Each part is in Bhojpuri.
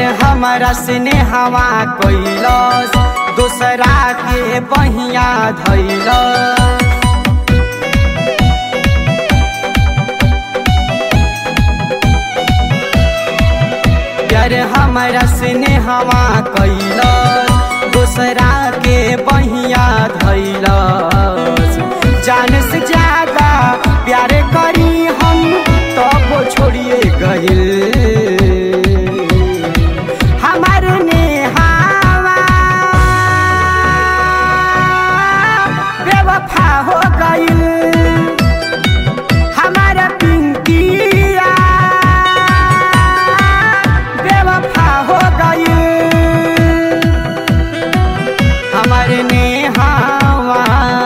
हमारा स्नेहवा कैलस दूसरा के बहिया धैलस प्यार हमारा स्नेहवा कैलस दूसरा के बहिया धैलस जान से ज्यादा प्यार करी हम तब छोड़िए गइल हमार नेहावा बेवफा हो गइल हमारा पिंकिया बेवफा हो गइल हमारे नेहावा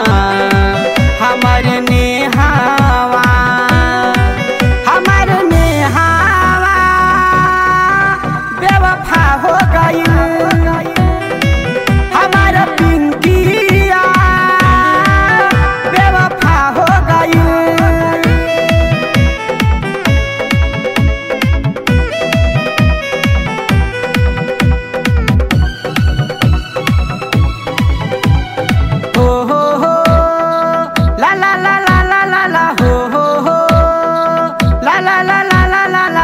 हमारे नेहावा हमारे नेहावा बेवफा हो गइल हमारा पिंकिया बेवफा हो गइल हो हो हो ला ला ला ला ला ला ला हो हो हो ला ला ला ला ला ला ला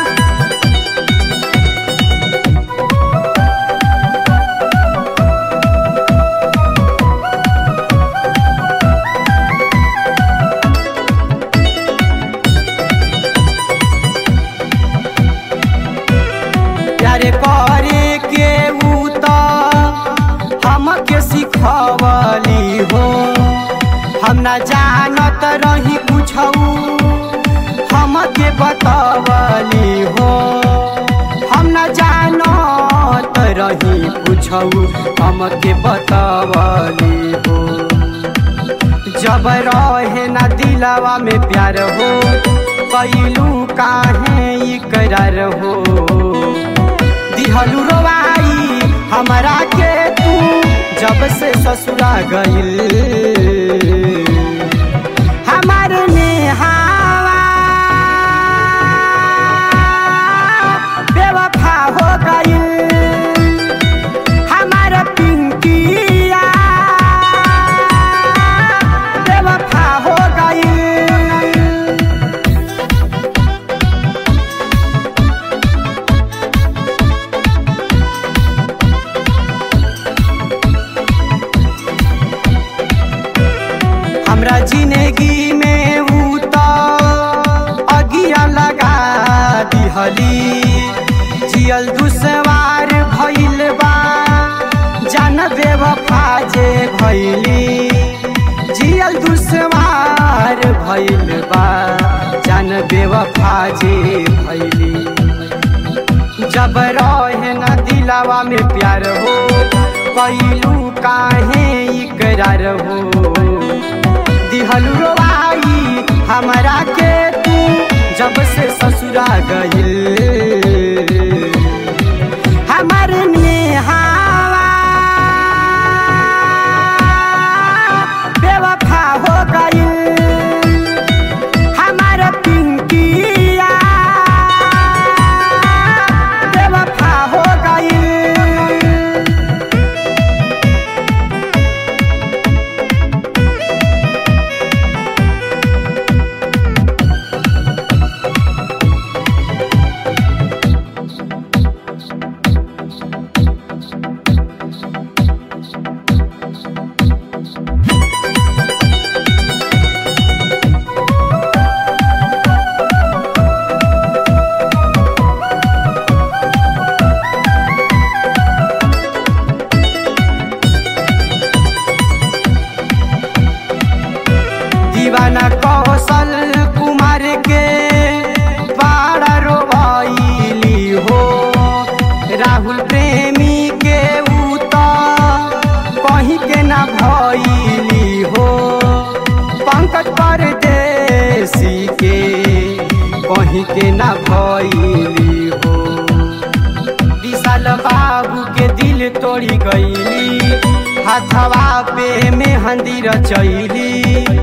प्यारे करे के ऊ त हमके सिखवली हो हम न जानत रही कुछौ हमके बतवली हो हम न जानत रही कुछौ हमके बतवली हो जब रहे न दिलवा में प्यार हो कैलू काहे इकरार हो दिहलू रोवाई हमरा के तू जब से ससुरा गइल हमार नेहावा बेवफा हो गइल हमार पिंकिया बेवफा हो गइल हमरा जिंदगी में ऊ त अगिया लगा दिहली जियल दुसवार भइल बा जान बेवफा जे भइली जियल दुसवार भइल बा जान बेवफा जे भइली जब रहे न दिलावा में प्यार हो कैलू काहे इकरार हो दिहलू रोवाई हमरा के तू जब से ससुरा गइल हमार नेहावा बेवफा हो गइल हमार पिंकिया बेवफा हो गइल दीवाना कौशल कुमार के पारा रोबाइली हो राहुल प्रेमी के ऊ त कहीं के ना भइली हो पंकज परदेसी के कहीं के ना भइली हो विशाल बाबू के दिल तोड़ी गईली हाथवा पे मेहंदी रचैली